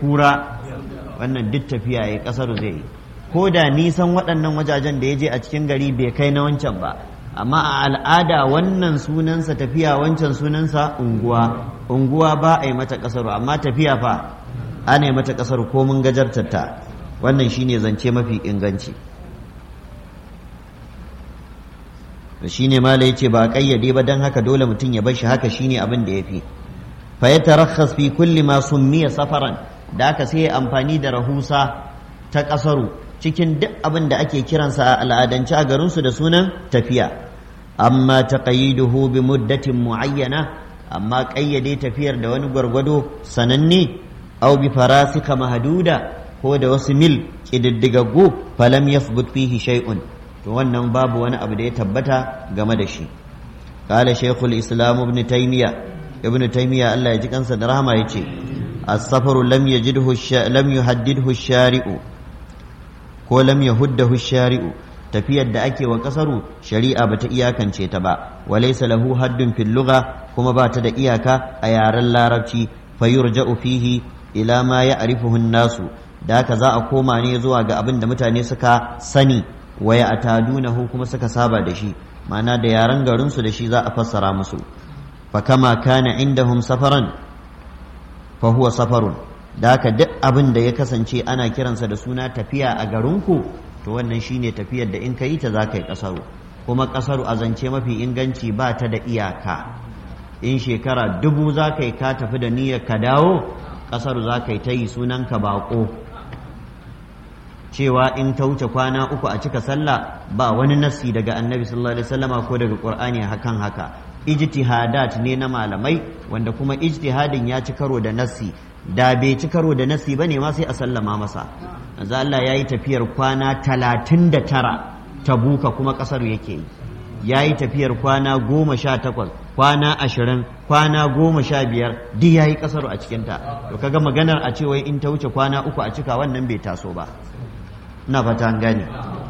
kura wannan duk tafiya ya kasar zai yi ko da nisan waɗannan wajajen da ya je a cikin gari bai kai na wancan ba amma a al'ada wannan sunansa tafiya wancan sunansa unguwa unguwa ba a yi mata kasaru amma tafiya fa ana yi mata kasaru ko mun gajartar ta wannan shine zance mafi inganci shine mala yace ba a kayyade ba dan haka dole mutum ya bar shi haka shine abin da yafi fa yatarakhas fi kulli ma summiya safaran da aka sai amfani da rahusa ta kasaru cikin duk abin da ake kiransa a al'adance a garinsu da sunan tafiya amma taqayiduhu bi muddatin muayyana amma kayyade tafiyar da wani gwargwado sananne au bi farasika mahduda ko da wasu mil kididdigaggu falam yathbut fihi shay'un to wannan babu wani abu da ya tabbata game da shi qala shaykhul islam ibn taymiya ibn taymiya Allah ya ji kansa da rahama yace as-safaru lam yajidhu lam yuhaddidhu shari'u ko lam yahuddahu shari'u tafiyar da ake wa kasaru shari'a bata iyakance ta ba walaysa lahu haddun fil lugha kuma ba ta da iyaka a yaren larabci fayurja'u fihi ila ma ya'rifuhu an-nasu da haka za a koma ne zuwa ga abin da mutane suka sani wa ya'tadunahu kuma suka saba da shi ma'ana da yaren garin su da shi za a fassara musu fa kama kana indahum safaran fa huwa safarun da haka duk abin da ya kasance ana kiransa da suna tafiya a garinku to wannan shine tafiyar da in ka yi ta za ka yi ƙasaru kuma ƙasaru a zance mafi inganci ba ta da iyaka in shekara dubu za ka yi ka tafi da niyyar ka dawo ƙasaru za ka yi ta yi sunan ka baƙo cewa in ta wuce kwana uku a cika sallah ba wani nassi daga annabi sallallahu alaihi wasallama ko daga qur'ani hakan haka ijtihadat ne na malamai wanda kuma ijtihadin ya ci karo da nassi da bai ci karo da nasi ba ne ma sai a sallama masa manzo Allah ya yi tafiyar kwana talatin da tara ta buka kuma ƙasar yake yi ya yi tafiyar kwana goma sha takwas kwana ashirin kwana goma sha biyar duk ya yi ƙasar a cikinta to kaga maganar a cewa in ta wuce kwana uku a cika wannan bai taso ba ina fata an gane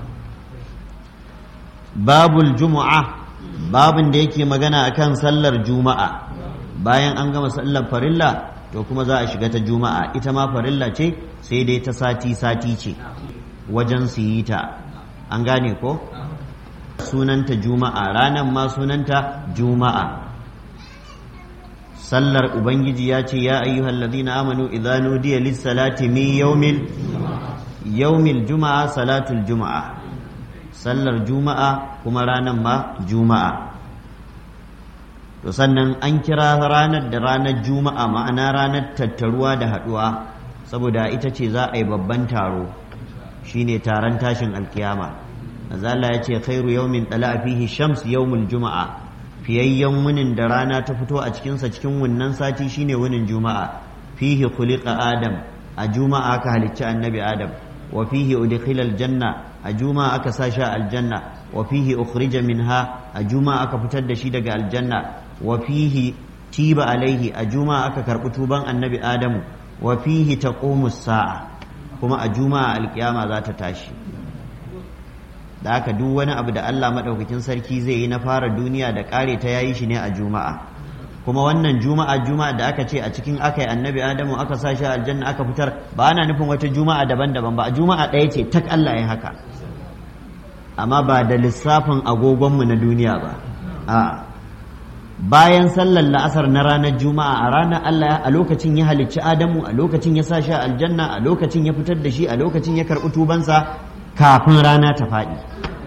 babul jumu'a babin da yake magana akan sallar juma'a bayan an gama sallar farilla to kuma za a shiga ta juma'a ita ma farilla ce sai dai ta sati-sati ce wajen su yi ta an gane ko sunanta juma'a ranar ma sunanta juma'a sallar ubangiji ya ce ya ayyuhal ladina amanu idza nudiya lis salati min yawmil yawmil juma'a salatul juma'a sallar juma'a kuma ranar ma juma'a to sannan an kira ranar da ranar juma'a ma'ana ranar tattaruwa da haɗuwa saboda ita ce za a yi babban taro shine taron tashin alkiyama azala ya ce khairu yawmin tsala fihi shams yawmul juma'a fiyayyen wunin da rana ta fito a cikinsa cikin wannan sati shine wunin juma'a fihi khuliqa adam a juma'a aka halicci annabi adam wa fihi udkhila aljanna a juma'a aka sa shi aljanna wa fihi ukhrija minha a juma'a aka fitar da shi daga aljanna wa fihi tiba alaihi a juma'a aka karɓi tuban annabi adamu wa fihi taqumu sa'a kuma a juma'a alkiyama za ta tashi da haka duk wani abu da Allah madaukakin sarki zai yi na fara duniya da ƙare ta yayi shi ne a juma'a kuma wannan juma'a juma'a da aka ce a cikin aka yi annabi adamu aka sa shi aljanna aka fitar ba ana nufin wata juma'a daban-daban ba a juma'a ɗaya ce tak Allah ya haka amma ba da lissafin agogonmu na duniya ba a'a bayan sallar la'asar na ranar juma'a a ranar Allah a lokacin ya halicci Adamu a lokacin ya sa shi aljanna a lokacin ya fitar da shi a lokacin ya karɓi tubansa kafin rana ta faɗi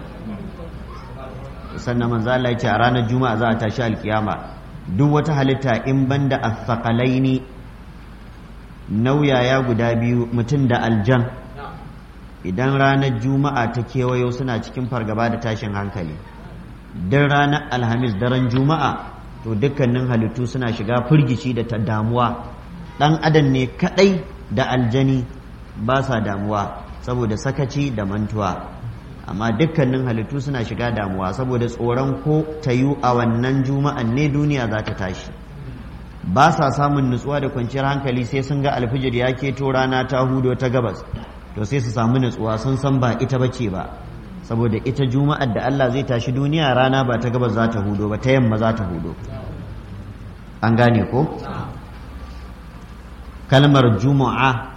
sannan manzo Allah ya ce a ranar juma'a za a tashi alkiyama duk wata halitta in banda asqalaini nauyaya guda biyu mutum da aljan idan ranar juma'a ta kewayo suna cikin fargaba da tashin hankali don ranar alhamis daren juma'a to dukkanin halittu suna shiga firgici da ta damuwa ɗan adam ne kaɗai da aljani ba sa damuwa saboda sakaci da mantuwa amma dukkanin halittu suna shiga damuwa saboda tsoron ko ta yi a wannan juma'an ne duniya za ta tashi ba sa samun nutsuwa da kwanciyar hankali sai sun ga alfijir ya keto rana ta hudo ta gabas to sai su samu nutsuwa sun san ba ita bace ba saboda ita juma'ar da Allah zai tashi duniya rana ba ta gabas za ta hudo ba ta yamma za ta hudo an gane ko kalmar juma'a